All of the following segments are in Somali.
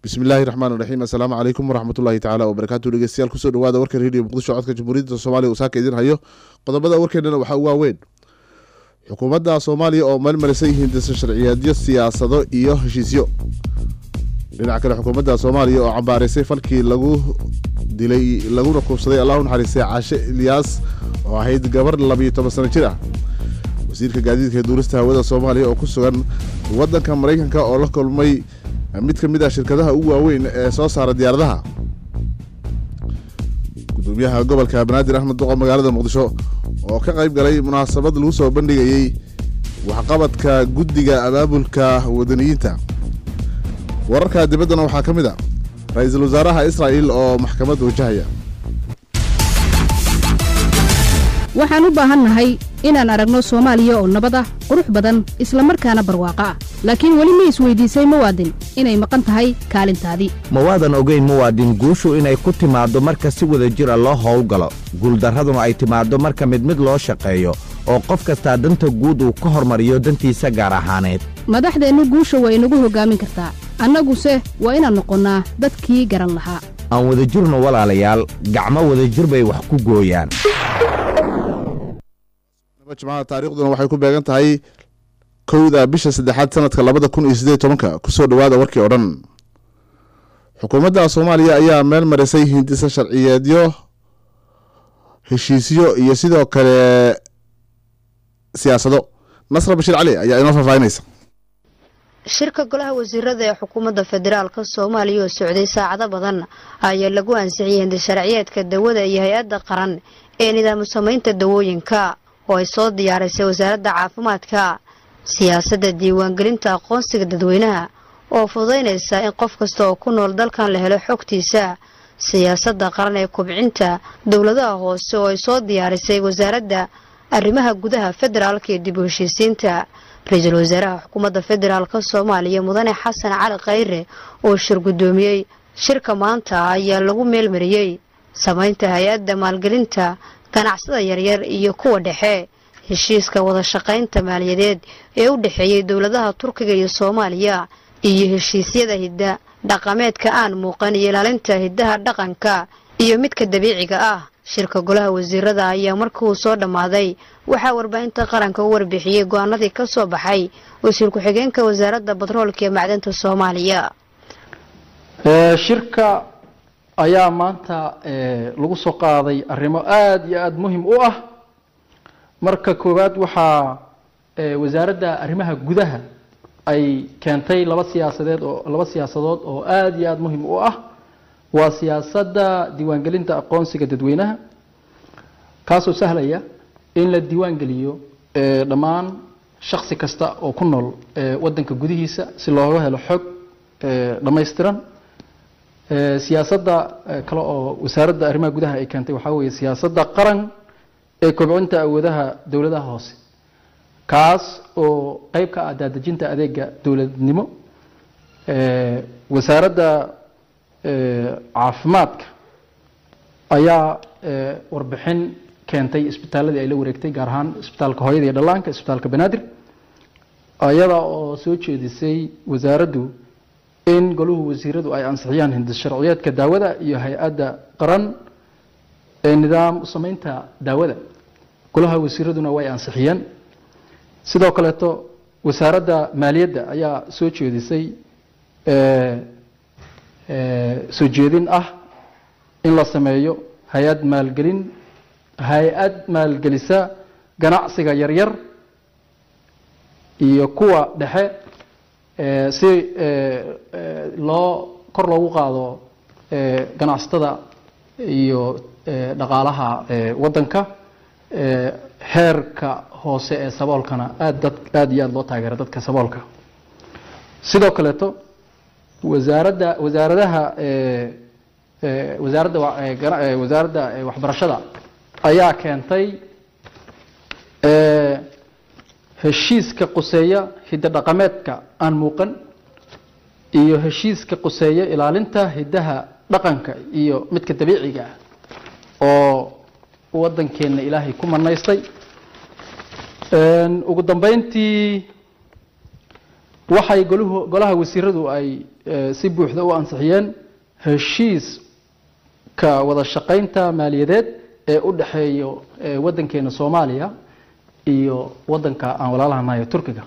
bismillahi raxmaan raxiim assalaamu calaykum waraxmatullahi tacaala wabarakaatu dhegeystayaal kusoo dhawaada warka rediyo muqdisho codka jamhuuriyadda soomaaliya uu saaka idin hayo qodobada warkeenana waxaa u waaweyn xukuumadda soomaaliya oo meelmarisay hindisa sharciyeedyo siyaasado iyo heshiisyo dhinaca kale xukuumadda soomaaliya oo cambaaraysay falkii lagu dilay laguna kuubsaday allahu naxariistay caashe ilyaas oo ahayd gabar labiyo toban sano jir ah wasiirka gaadiidka ee duurista hawada soomaaliya oo ku sugan waddanka maraykanka oo la kulmay mid ka mid ah shirkadaha ugu waaweyn ee soo saara diyaaradaha gudoomiyaha gobolka banaadir axmed duqa magaalada muqdisho oo ka qayb galay munaasabad lagu soo bandhigayey waxqabadka guddiga abaabulka wadaniyiinta wararka dibaddana waxaa ka mid a ra-iisul wasaaraha israa'il oo maxkamad wajahaya waxaan u baahannahay inaan aragno soomaaliya oo nabad ah qurux badan isla markaana barwaaqo ah laakiin weli ma isweydiisay muwaadin inay maqan tahay kaalintaadii ma waadan ogayn muwaadin guushu inay ku timaaddo marka si wada jir a loo howlgalo guuldarraduna ay timaaddo marka mid mid loo shaqeeyo oo qof kastaa danta guud uu ka hormariyo dantiisa gaar ahaaneed madaxdeennu guusha waa inagu hoggaamin kartaa annaguse waa inaan noqonnaa dadkii garan lahaa aan wadajirno walaalayaal gacmo wadajir bay wax ku gooyaan jimcaha taariikhduna waxay ku beegan tahay kowda bisha saddexaad sanadka labada kun iyo sideed tobanka kusoo dhawaada warkii oo dhan xukuumadda soomaaliya ayaa meel marisay hindisa sharciyeedyo heshiisyo iyo sidoo kale siyaasado nasra bashiir cali ayaa inoo faahfaahinaysa shirka golaha wasiirada ee xukuumadda federaalka soomaaliya oo socday saacado badan ayaa lagu ansixiyey hindisharciyeedka dawada iyo hay-adda qaran ee nidaamu samaynta dawooyinka oo ay soo diyaarisay wasaaradda caafimaadka siyaasadda diiwaangelinta aqoonsiga dadweynaha oo fududaynaysa in qof kasta oo ku nool dalkan la helo xogtiisa siyaasadda qaran ee kubcinta dowladaha hoose oo ay soo diyaarisay wasaaradda arrimaha gudaha federaalka iyo dib u heshiisiinta ra-iisul wasaaraha xukuumadda federaalka soomaaliya mudane xasan cali khayre oo shir guddoomiyey shirka maanta ayaa lagu meelmariyey samaynta hay-adda maalgelinta ganacsada yaryar iyo kuwa dhexe heshiiska wada shaqaynta maaliyadeed ee u dhexeeyey dowladaha turkiga iyo soomaaliya iyo heshiisyada hidda dhaqameedka aan muuqan iyo ilaalinta hiddaha dhaqanka iyo midka dabiiciga ah shirka golaha wasiirada ayaa markii uu soo dhammaaday waxaa warbaahinta qaranka u warbixiyey go-aanadii ka soo baxay wasiir ku-xigeenka wasaaradda batroolka iyo macdanta soomaaliya shirka ayaa maanta lagu soo qaaday arrimo aada iyo aada muhim u ah marka koowaad waxaa wasaaradda arrimaha gudaha ay keentay laba siyaasadeed oo laba siyaasadood oo aada iyo aada muhim u ah waa siyaasadda diiwaangelinta aqoonsiga dadweynaha kaasoo sahlaya in la diiwaangeliyo dhammaan shaksi kasta oo ku nool waddanka gudihiisa si looga helo xog dhammaystiran siyaasadda kale oo wasaaradda arrimaha gudaha ay keentay waxaa weeye siyaasadda qaran ee kobcinta awoodaha dowladaha hoose kaas oo qeyb ka ah daadejinta adeega dowladnimo wasaaradda caafimaadka ayaa warbixin keentay isbitaaladii ay la wareegtay gaar ahaan isbitaalka hooyada iyo dhallaanka isbitaalka banaadir ayada oo soo jeedisay wasaaraddu in goluhu wasiiradu ay ansixiyaan hindis sharciyeedka daawada iyo hay-adda qaran ee nidaam samaynta daawada golaha wasiiraduna way ansixiyeen sidoo kaleeto wasaaradda maaliyadda ayaa soo jeedisay soo jeedin ah in la sameeyo hay-ad maalgelin hay-ad maalgelisa ganacsiga yaryar iyo kuwa dhexe si loo kor loogu qaado ganacsatada iyo dhaqaalaha waddanka heerka hoose ee saboolkana aad dad aada iyo aada loo taageera dadka saboolka sidoo kaleeto wasaaradda wasaaradaha wasaaradda wasaaradda waxbarashada ayaa keentay heshiiska quseeya hiddo dhaqameedka aan muuqan iyo heshiiska quseeya ilaalinta hiddaha dhaqanka iyo midka dabiiciga ah oo waddankeenna ilaahay ku manaystay ugu dambeyntii waxay goluhu golaha wasiiradu ay si buuxda u ansixiyeen heshiiska wada shaqaynta maaliyadeed ee u dhexeeyo waddankeena soomaaliya iyo waddanka aan walaalahanayo turkiga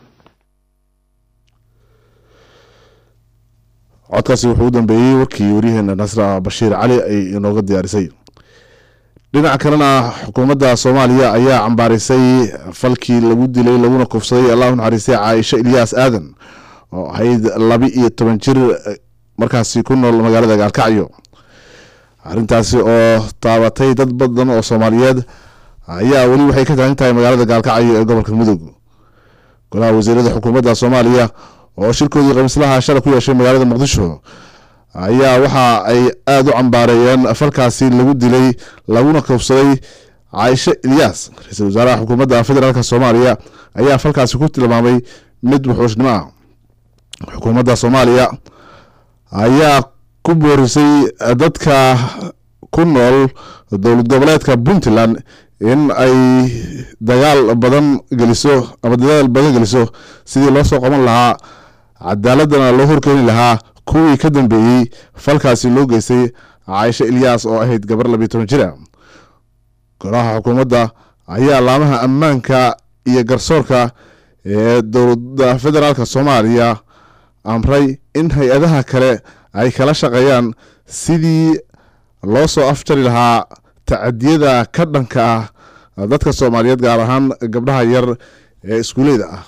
codkaasi wuxuu u dambeeyey warkii waryaheena nasra bashiir cali ay inooga diyaarisay dhinaca kalena xukuumadda soomaaliya ayaa cambaarisay falkii lagu dilay laguna kufsaday allahu naxariistay caaisho ilyaas aadan oo ahayd laba iyo toban jir markaasi ku nool magaalada gaalkacyo arrintaasi oo taabatay dad badan oo soomaaliyeed ayaa weli waxay ka taagan tahay magaalada gaalkacyo ee gobolka mudug golaha wasiirada xukuumadda soomaaliya oo shirkoodii khamiislaha shalay ku yeeshay magaalada muqdisho ayaa waxa ay aada u cambaareeyeen falkaasi lagu dilay laguna kufsaday caaisho ilyaas ra-iisul wasaaraha xukuumadda federaalk soomaaliya ayaa falkaasi ku tilmaamay mid wuxuushnimo ah xukuumadda soomaaliya ayaa ku boorisay dadka ku nool dowlad goboleedka puntland in ay dagaal badan geliso ama dadaal badan geliso sidii loo soo qaban lahaa cadaaladana loo horkeeni lahaa kuwii ka dambeeyey falkaasi loo geystay caaisho ilyaas oo ahayd gabar labiyo toban jira golaha xukuumadda ayaa laamaha ammaanka iyo garsoorka ee dowladda federaalk soomaaliya amray in hay-adaha kale ay kala shaqeeyaan sidii loo soo afjari lahaa tacadiyada ka dhanka ah dadka soomaaliyeed gaar ahaan gabdhaha yar ee iskuuleyda ah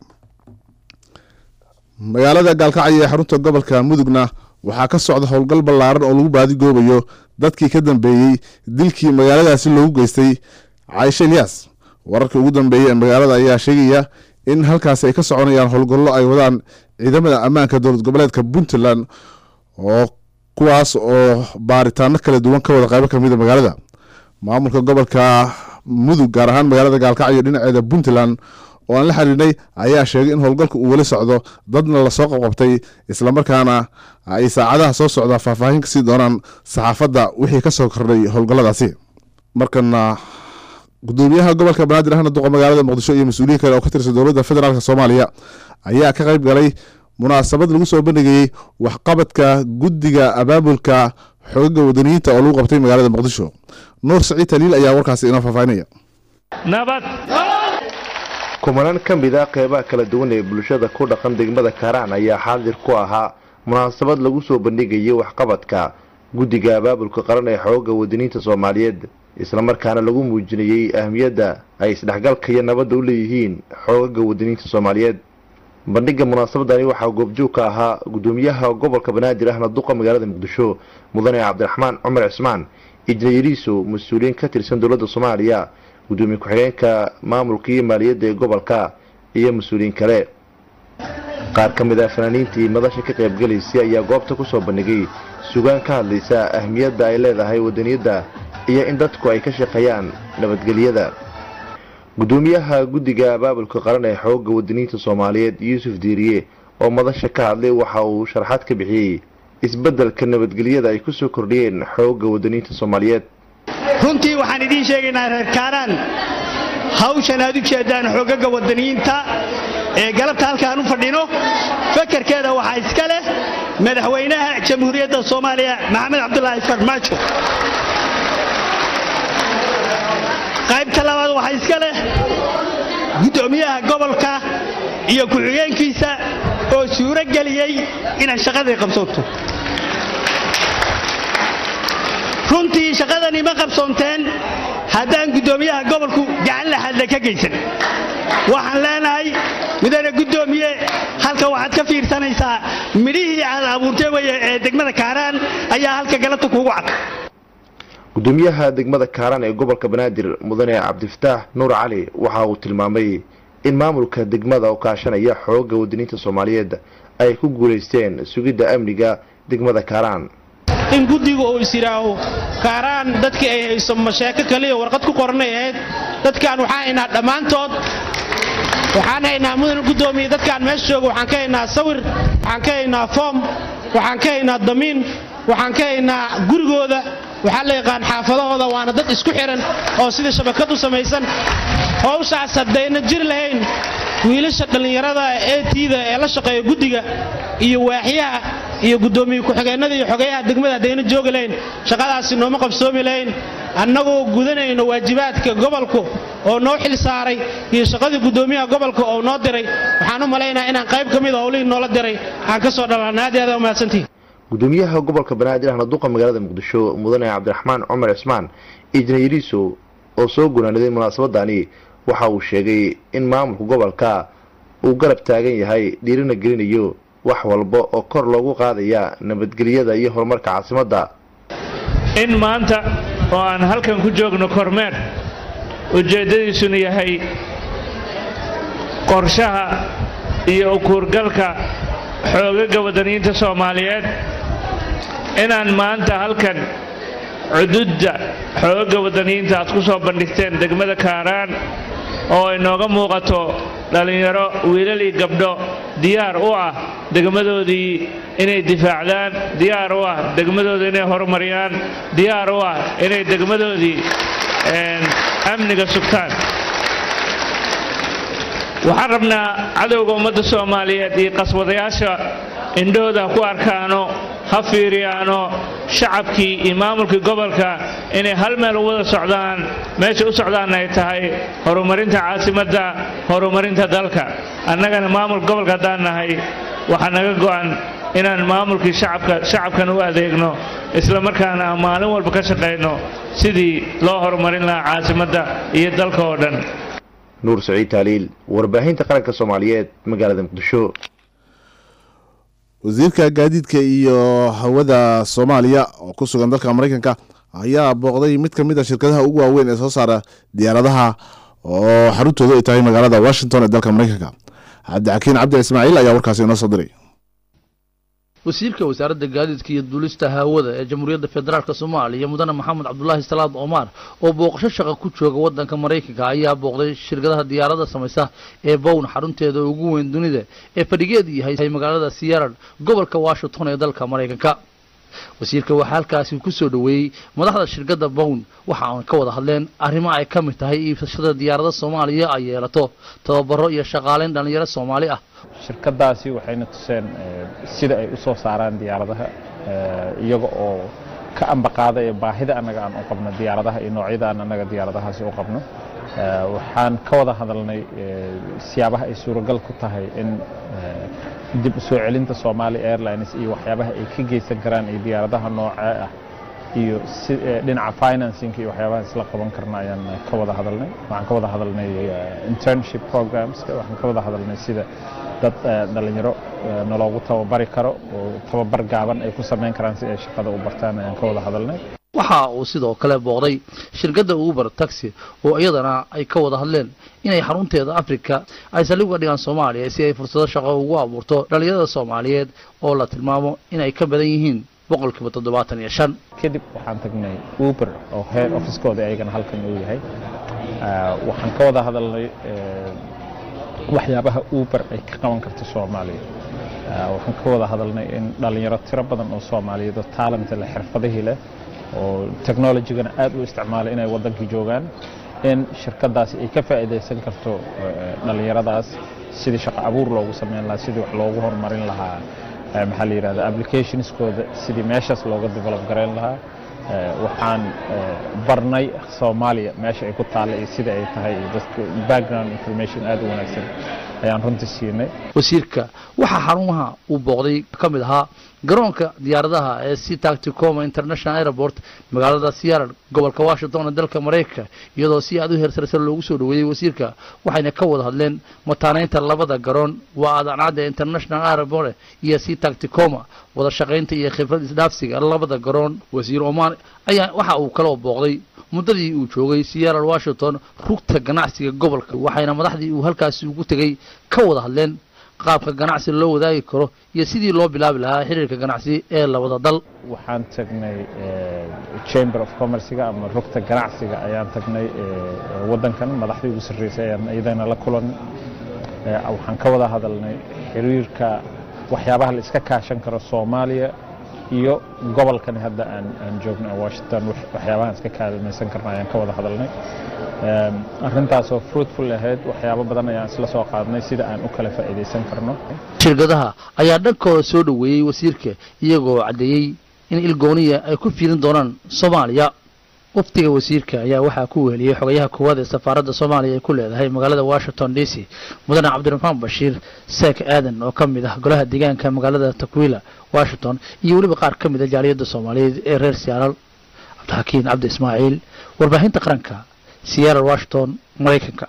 magaalada gaalkacyo ee xarunta gobolka mudugna waxaa ka socda howlgal ballaaran oo lagu baadigoobayo dadkii ka dambeeyey dilkii magaaladaasi loogu geystay caaisho ilyaas wararkii ugu dambeeyey ee magaalada ayaa sheegaya in halkaasi ay ka soconayaan howlgallo ay wadaan ciidamada ammaanka dowlad goboleedka puntland oo kuwaas oo baaritaano kala duwan ka wada qaybo kamida magaalada maamulka gobolka mudug gaar ahaan magaalada gaalkacyo dhinaceeda puntland oo aan la xiriirnay ayaa sheegay in howlgalka uu weli socdo dadna lasoo qabqabtay islamarkaana ay saacadaha soo socda faahfaahin kasii doonaan saxaafadda wixii kasoo kordhay howlgalladaasi markana gudoomiyaha gobolka banaadir ahna duqa magaalada muqdisho iyo mas-uuliyiin kale oo ka tirsan dowladda federaalk soomaaliya ayaa ka qayb galay munaasabad lagu soo bandhigayey waxqabadka guddiga abaabulka xogaga wadaniyiinta oo lagu qabtay magaalada muqdisho nuur saciid taliil ayaa warkaasi inoo faahfaahinaya nabad kumanaan ka mid ah qeybaha kala duwan ee bulshada ku dhaqan degmada kaaraan ayaa xaadir ku ahaa munaasabad lagu soo bandhigayay waxqabadka guddiga abaabulka qaran ee xooga wadaniinta soomaaliyeed islamarkaana lagu muujinayey ahmiyadda ay isdhexgalka iyo nabadda u leeyihiin xoogaga wadaniinta soomaaliyeed bandhiga munaasabadani waxaa goobjoog ka ahaa gudoomiyaha gobolka banaadir ahna duqa magaalada muqdisho mudane cabdiraxmaan cumar cismaan ijnayariiso mas-uuliyiin ka tirsan dowladda soomaaliya gudoomiye ku-xigeenka maamulka iyo maaliyadda ee gobolka iyo mas-uuliyiin kale qaar ka mid ah fanaaniintii madasha ka qaybgalaysay ayaa goobta kusoo bandhigay sugaan ka hadlaysa ahmiyadda ay leedahay wadaniyadda iyo in dadku ay ka shaqeeyaan nabadgelyada gudoomiyaha guddiga abaabulka qaran ee xooga wadaniinta soomaaliyeed yuusuf diiriye oo madasha ka hadlay waxa uu sharaxaad ka bixiyey isbeddelka nabadgelyada ay kusoo kordhiyeen xooga wadaniinta soomaaliyeed runtii waxaan idiin sheegaynaa reer kaaraan hawshan aad u jeedaan xoogaga wadaniyiinta ee galabta halkaan u fadhino fakarkeeda waxaa iska leh madaxweynaha jamhuuriyadda soomaaliya maxamed cabdulaahi farmaajo qaybta labaad waxaa iska leh guddoomiyaha gobolka iyo ku-xigeenkiisa oo suuro geliyey inay shaqadii qabsoonto runtii shaqadani ma qabsoonteen haddaan guddoomiyaha gobolku gacan la hadla ka geysan waxaan leenahay mudane guddoomiye halka waxaad ka fiirsanaysaa midhihii aad abuurtay weye ee degmada kaaraan ayaa halka galabta kuugu cad gudoomiyaha degmada kaaraan ee gobolka banaadir mudane cabdifataax nuur cali waxa uu tilmaamay in maamulka degmada oo kaashanaya xooga wadaniinta soomaaliyeed ay ku guulaysteen sugidda amniga degmada kaaraan in guddiga uu is yidhaaho kaaraan dadkii ay hayso masheeko kaliya warqad ku qoranay ahayd dadkaan waxaan haynaa dhammaantood waxaan haynaa mudan guddoomiye dadkaan meesha jooga waxaan ka haynaa sawir waxaan ka haynaa foom waxaan ka haynaa damiin waxaan ka haynaa gurigooda waxaa la yaqaan xaafadahooda waana dad isku xihan oo sidii shabakad u samaysan howshaas haddayna jiri lahayn wiilasha dhallinyarada ee tiida ee la shaqeeya guddiga iyo waaxyaha iyo guddoomiye ku-xigeennada iyo xogeyaha degmada haddayna joogi lahayn shaqadaasi nooma qabsoomi lahayn annagoo gudanayno waajibaadka gobolku oo noo xil saaray iyo shaqadii guddoomiyaha gobolka oo noo diray waxaan u malaynaha inaan qayb ka mida howlihii noola diray aan ka soo dhalanay aad iyo aad umahadsantihi gudoomiyaha gobolka banaadir ahna duqa magaalada muqdisho mudane cabdiraxmaan cumar cismaan ijnayriiso oo soo gunaaniday munaasabadani waxa uu sheegay in maamulka gobolka uu garab taagan yahay dhiirina gelinayo wax walba oo kor loogu qaadaya nabadgelyada iyo horumarka caasimadda in maanta oo aan halkan ku joogno kormeer ujeeddadiisuna yahay qorshaha iyo ukuurgalka xoogaga wadaniyiinta soomaaliyeed inaan maanta halkan cududda xoogaga wadaniyiinta aad ku soo bandhigteen degmada kaaraan oo inooga muuqato dhallinyaro wiilal iyo gabdho diyaar u ah degmadoodii inay difaacdaan diyaar u ah degmadooda inay horumariyaan diyaar u ah inay degmadoodii amniga sugtaan waxaan rabnaa cadowga ummadda soomaaliyeed iyo qaswadayaasha indhahooda ku arkaano ha fiiriyaano shacabkii iyo maamulkii gobolka inay hal meel u wada socdaan meesha u socdaanna ay tahay horumarinta caasimadda horumarinta dalka annagana maamulka gobolka haddaan nahay waxaa naga go'an inaan maamulkii shacabka shacabkan u adeegno isla markaana aan maalin walba ka shaqayno sidii loo horumarin lahaa caasimadda iyo dalka oo dhan nuur saciid taaliil warbaahinta qaranka soomaaliyeed magaalada muqdisho wasiirka gaadiidka iyo hawada soomaaliya oo ku sugan dalka mareykanka ayaa booqday mid ka mid a shirkadaha ugu waaweyn ee soo saara diyaaradaha oo xaruntoodu ay tahay magaalada washington ee dalka mareykanka cabdixakiin cabdi ismaaciil ayaa warkaasi inoo soo diray wasiirka wasaaradda gaadiidka iyo duulista hawada ee jamhuuriyadda federaalk soomaaliya mudane maxamed cabdulaahi salaad omar oo booqasho shaqa ku jooga wadanka maraykanka ayaa booqday shirkadaha diyaarada samaysa ee bown xarunteeda ugu weyn dunida ee fadhigeedu yahay magaalada siyarad gobolka washington ee dalka maraykanka wasiirka waxaa halkaasi ku soo dhoweeyey madaxda shirkadda bown waxa aan ka wada hadleen arrimo ay ka mid tahay iibsashada diyaarada soomaaliya ay yeelato tababaro iyo shaqaaleyn dhallinyaro soomaali ah shirkadaasi waxayna tuseen sida ay u soo saaraan diyaaradaha iyaga oo ka ambaqaada ee baahida annaga aan u qabno diyaaradaha iyo noocyada aan annaga diyaaradahaasi u qabno waxaan ka wada hadalnay siyaabaha ay suuragal ku tahay in dib u soo celinta Somali Airlines iyo waxyaabaha ay ka geysan karaan iyo diyaaradaha nooca ah iyo dhinaca financing iyo waxyaabaha isla qaban karna ayaan ka wada hadalnay waxaan ka wada hadalnay internship programs waxaan ka wada hadalnay sida dad dhalinyaro naloogu tababari karo oo tababar gaaban ay ku samayn karaan si ay shaqada u bartaan ayaan ka wada hadalnay waxa uu sidoo kale booqday shirkadda uber taxi oo iyadana ay ka wada hadleen inay xarunteeda africa ay saldhig uga dhigaan soomaaliya si ay fursado shaqo ugu abuurto dhalinyarada soomaaliyeed oo la tilmaamo inay ka badan yihiin boqolkiiba toddobaatan iyo shan kadib waxaan tagnay uber oo head officekooda ayagana halkan uu yahay waxaan ka wada hadalnay waxyaabaha uber ay ka qaban karto soomaaliya waxaan ka wada hadalnay in dhalinyaro tiro badan oo soomaaliyeed oo talent leh xirfadihii leh oo technologygana aad u isticmaalay inay waddankii joogaan in shirkadaasi ay ka faa'iidaysan karto dhalinyaradaas sidii shaqo abuur loogu sameyn lahaa sidii wax loogu horumarin lahaa maxaa la yidhahda applicationskooda sidii meeshaas looga develop garayn lahaa waxaan barnay soomaaliya meesha ay ku taalla iyo sida ay tahay iyo dadka background information aad u wanaagsan ayaan runtii siinay wasiirka waxaa xarumaha uu booqday ka mid ahaa garoonka diyaaradaha ee sea tacticoma international airport magaalada siyarad gobolka washington ee dalka maraykanka iyadoo si aad u heersarsan loogu soo dhoweeyey wasiirka waxayna ka wada hadleen mataanaynta labada garoon waa adancadda international airport iyo sea tacticoma wada shaqaynta iyo khibrad isdhaafsiga labada garoon wasiir oman ayaa waxa uu kaloo booqday muddadii uu joogay siyarad washington rugta ganacsiga gobolka waxayna madaxdii uu halkaasi ugu tegey ka wada hadleen qaabka ganacsi loo wadaagi karo iyo sidii loo bilaabi lahaa xiriirka ganacsi ee labada dal waxaan tagnay chamber of commercega ama rugta ganacsiga ayaan tagnay waddankan madaxdii ugu sarreysay ayaan iyadana la kulanay waxaan ka wada hadalnay xiriirka waxyaabaha la iska kaashan karo soomaaliya iyo gobolkani hadda aan aan joogno ee washington wax- waxyaabahan iska kaalmaysan karna ayaan ka wada hadalnay Em, arrintaasoo fruitful ahayd waxyaabo badan ayaan isla soo qaadnay sida aan u kala faa'iidaysan karno shirkadaha ayaa dhankooda soo dhoweeyey wasiirka iyagoo caddeeyey in ilgooniya ay ku fiirin doonaan soomaaliya wafdiga wasiirka ayaa waxaa ku weheliyey xogayaha koowaad ee safaaradda soomaaliya ay ku leedahay magaalada washington d c mudane cabdiraxmaan bashiir seek aadan oo ka mid ah golaha deegaanka magaalada takwila washington iyo weliba qaar ka mid a jaaliyadda soomaaliyeed ee reer siyaaral cabdixakiin cabdi ismaaciil warbaahinta qaranka siyaaral washington maraykanka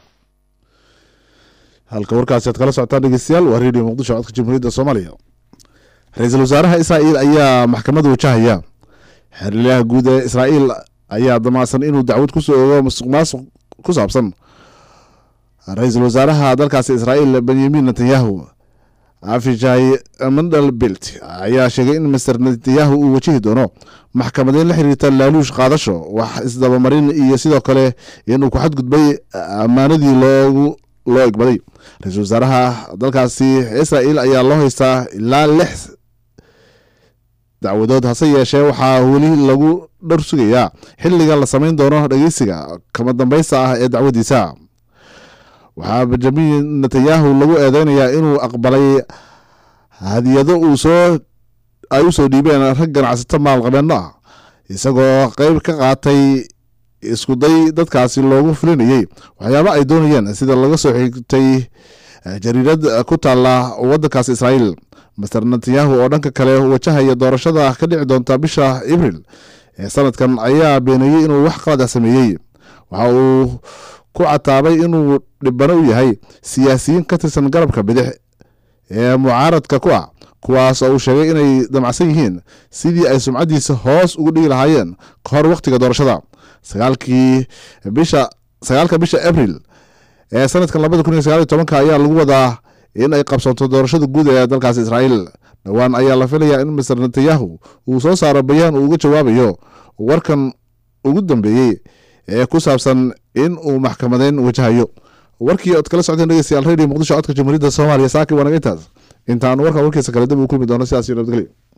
halka warkaasi aad kala socotaan dhegeystayaal waa redio muqdisho codka jamhuuriyadda soomaaliya ra-iisul wasaaraha israa'iil ayaa maxkamadda wajahaya xerliyaha guud ee israa'iil ayaa damacsan inuu dacwad kusoo ogo musuq maasuq ku saabsan ra-iisul wasaaraha dalkaasi israa'iil benyamin netanyahu afijay mandelbilt ayaa sheegay in master netanyahu uu wajihi doono maxkamadeyn la xiriirta laaluush qaadasho wax isdabamarin iyo sidoo kale inuu ku xadgudbay ammaanadii loogu loo egbaday ra-iisul wasaaraha dalkaasi israa'iil ayaa loo haystaa ilaa lix dacwadood hase yeeshee waxaa weli lagu dhar sugayaa xilliga la samayn doono dhegeysiga kama dambaysta ah ee dacwadiisa waxaa benjamin netanyahu lagu eedeynayaa inuu aqbalay hadiyado uu soo ay u soo dhiibeen rag ganacsato maalqabeeno ah isagoo qeyb ka qaatay iskuday dadkaasi loogu fulinayey waxyaaba ay doonayeen sida laga soo xigtay jariirad ku taala wadankaas israa'iil master netanyahu oo dhanka kale wajahaya doorashada ka dhici doonta bisha abril ee sanadkan ayaa beeneeyey inuu wax qalad ah sameeyey waxa uu ku cataabay inuu dhibano u yahay siyaasiyiin ka tirsan garabka bidix ee mucaaradka ku ah kuwaas oo uu sheegay inay damacsan yihiin sidii ay sumcaddiisa hoos ugu dhigi lahaayeen ka hor wakhtiga doorashada sagaalkii bisha sagaalka bisha abril ee sanadkan labada kun iyo sagaal iyo tobanka ayaa lagu wadaa in ay qabsanto doorashada guud ee dalkaas israa'iil dhowaan ayaa la filayaa in master netanyahu uu soo saaro bayaan uu uga jawaabayo warkan ugu dambeeyey ee ku saabsan in uu maxkamadeyn wajahayo warkii ood kala socdeen dhegeystayaal radio muqdisho codka jamhuuriyadda soomaaliya saaki waa naga intaas intaan warkan warkiisa kale dib uu kulmi doono sidaas iyo nabadgelyo